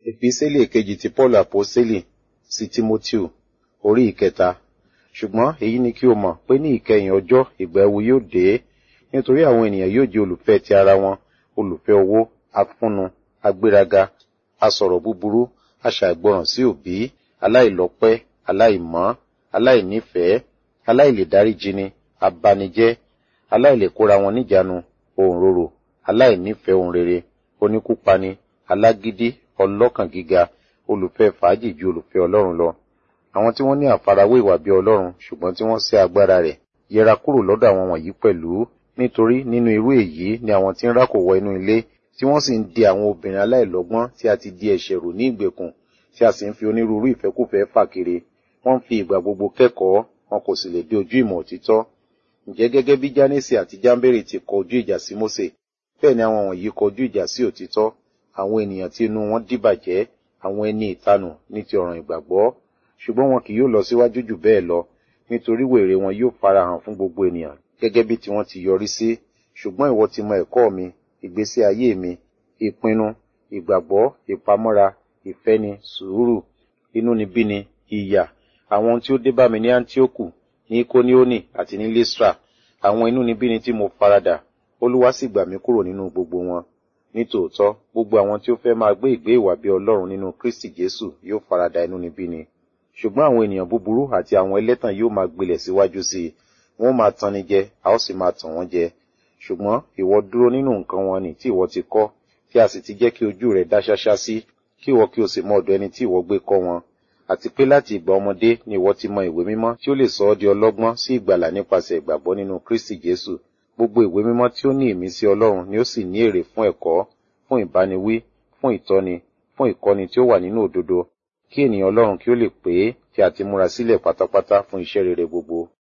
Èpísẹ́lì kejì ti Paul Àpọ́sẹ́lì sí Tímótíù orí ìkẹta. Ṣùgbọ́n èyí ni kí o mọ̀ pé ní ìkẹyìn ọjọ́ ìgbà ẹ̀wù yóò dé, nítorí àwọn ènìyàn yóò jẹ́ olùfẹ́ ti ara wọn, olùfẹ́ owó, afúnnu, agbéraga, asọ̀rọ̀ búburú, aṣàìgbọràn sí òbí, aláìlọ́pẹ́, aláìmọ́, aláìnífẹ̀ẹ́, aláìlèdáríjini, abanijẹ́, aláìlèkóra wọn níjàánu, òǹrorò, aláìnífẹ̀ẹ́ ohun rere, oníkúpani, alágídí, ọlọ́kàn gíga, olùfẹ́ fàájì ju olùfẹ́ Ọlọ́run lọ. Àwọn tí wọ́n ní àfarawé ìwà bí Ọlọ́run ṣùgbọ́n tí wọ́n sẹ́ agbára rẹ̀ yẹra kúrò lọ́dọ̀ àwọn wọ̀nyí pẹ̀lú nítorí nínú irú èyí ni àwọn tí ń rákò wọ inú ilé tí wọ́n sì ń di àwọn obìnrin aláìlọ́gbọ́n tí a ti di ẹ̀ṣẹ̀ rò ní ìgbèkùn tí a sì ń fi onírúurú ìfẹ́kùfẹ́ fà kiri wọ́n ń fi ìgbà gbogbo kẹ́kọ̀ọ́ wọn kò sì lè dé ojú ìmọ̀ òtítọ́. Ǹjẹ́ gẹ́gẹ́ bí Jánésì àti Jámbérì ti kọ ojú ìjà sí Mósè bẹ́ẹ̀ ni àwọn wọ̀nyí kọ ojú ìjà sí òtítọ́ àwọn ènìyàn tí inú wọn dìbàjẹ́ àwọn ẹni ìtanù ní ti ọ̀ràn ìgbàgbọ́ ṣùgbọ́n wọn kì yóò lọ síwájú jù bẹ́ẹ̀ lọ nítorí wèrè wọn yóò farahàn fún gbogbo ènìyàn gẹ́gẹ́ bí tiwọn ti yọrí sí ṣùgbọ́n ìwọ ti mọ ẹ̀kọ́ mi ìgbésí ayé mi ìpinnu ìgbàgbọ́ ìpamọ́ra ìfẹ́ni sùúrù inúnibíni ìyà àwọn ohun tí ó dé bá mi ní Áńtíókù ní Kóníónì àti ní Lístra àwọn inúnibíni tí mo faradà Olúwa sì gbà mí kúrò nínú gbogbo wọn nítòótọ́ gbogbo àwọn tí ó fẹ́ máa gbé ìgbé ìwà bí Ọlọ́run nínú Kristi Jésù yóò farada inúnibíni ṣùgbọ́n àwọn ènìyàn búburú àti àwọn ẹlẹ́tàn yóò máa gbilẹ̀ síwájú sí i wọ́n máa tanni jẹ a ó sì máa tàn wọ́n jẹ ṣùgbọ́n ìwọ dúró nínú nǹkan wọn ni tí ìwọ ti kọ́ tí a sì ti jẹ́ kí ojú rẹ̀ dá ṣáṣá sí kí ìwọ kí o sì mọ ọ̀dọ̀ ẹni tí ìwọ gbé kọ́ wọn àti pé láti ìgbà ọmọdé ni ìwọ ti mọ ìwé mímọ́ tí ó lè sọ ọ́ di ọlọ́gbọ́n sí ìgbàlà nípasẹ̀ ìgbàgbọ́ nínú Kristi Jésù gbogbo ìwé mímọ́ tí ó ní ìmísí Ọlọ́run ni ó sì ní èrè fún ẹ̀kọ́ fún ìbániwí fún ìtọ́ni fún ìkọ́ni tí ó wà nínú òdodo kí ènìyàn Ọlọ́run kí ó lè pé tí a ti múra sílẹ̀ pátápátá fún iṣẹ́ rere gbogbo